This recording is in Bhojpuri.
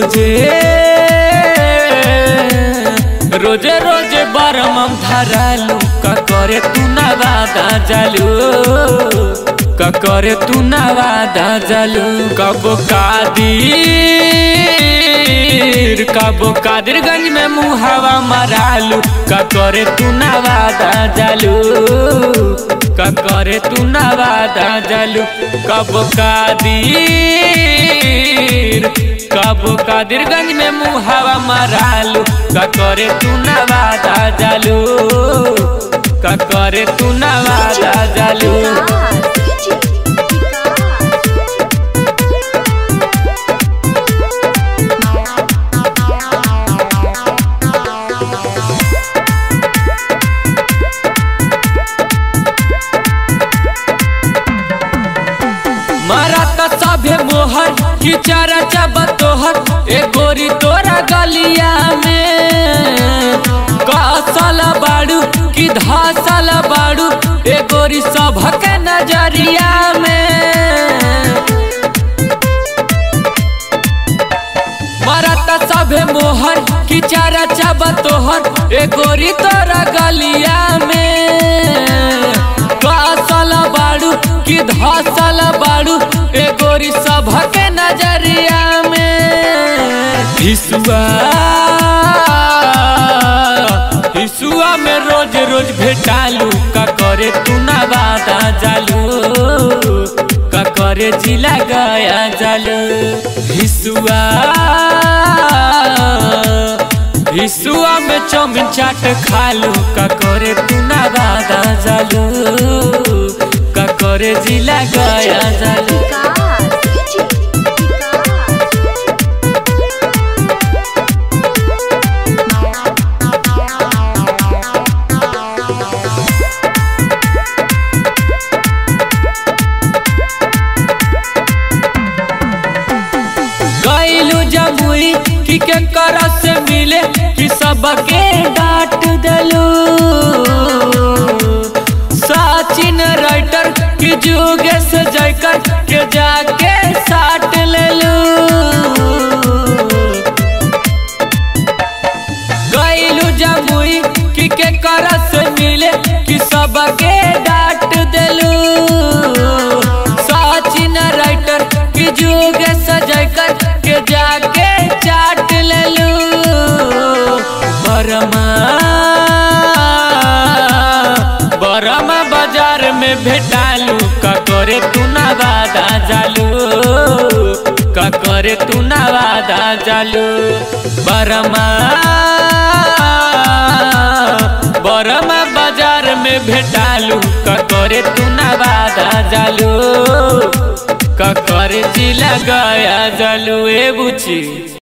रोजे रोजे रोजे बरमम धरालू का करे तू ना वादा जालू का करे तू ना वादा जालू कबो कादिर कबो कादिरगंज में मुहावा मरालू का करे तू ना वादा जालू का करे तू ना वादा जालू कबो कादिर कबो कादिरगंज में मुहावा मरालू का करे तू ना वादा जालू का करे तू ना वादा जालू मारा त सभे मोहर की चारा चाबा तोहर ए गोरी तोरा गलिया में कसल बाड़ू की धसल बाड़ू ए गोरी सभक नजरिया में मारा त सभे मोहर की चारा चाबा तोहर ए गोरी तोरा गलिया में कसल बाड़ू की धसल बाड़ू ए गोरी सभक नजरिया में हिसुआ हिसुआ में रोज रोज भेटालू का करे तू ना वादा जालू का करे जिला गया जालू हिसुआ हिसुआ में चौमिन चाट खालू का करे तू ना वादा जालू का करे जिला गया जालू गईलू जमुई कि के कर से मिले कि सबके डांट दलू सचिन राइटर कि जुगे से जयकर के जाके साट लेलू गईलू जमुई कि के कर से मिले कि सबके डांट दलू सचिन राइटर कि जुगे सजय कर के जाके चाट लेलू बरमा बरमा बाजार में भेटालू का करे तू ना वादा जालू का करे तू ना वादा जालू बरमा बरमा बाजार में भेटालू का करे तू ना वादा जालू का करे जिला गया जालू ए बुची